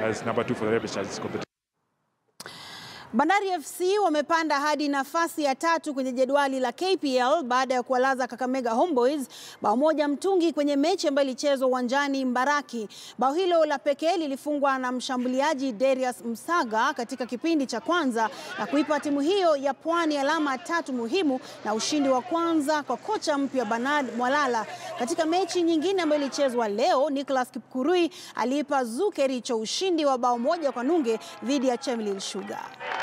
as number two for the Repechage competition. Bandari FC wamepanda hadi nafasi ya tatu kwenye jedwali la KPL baada ya kuwalaza Kakamega Homeboys bao moja mtungi kwenye mechi ambayo ilichezwa uwanjani Mbaraki. Bao hilo la pekee lilifungwa na mshambuliaji Darius Msaga katika kipindi cha kwanza na kuipa timu hiyo ya Pwani alama tatu muhimu na ushindi wa kwanza kwa kocha mpya Bernard Mwalala. Katika mechi nyingine ambayo ilichezwa leo, Nicholas Kipkurui aliipa Zukericho ushindi wa bao moja kwa nunge dhidi ya Chemelil Sugar.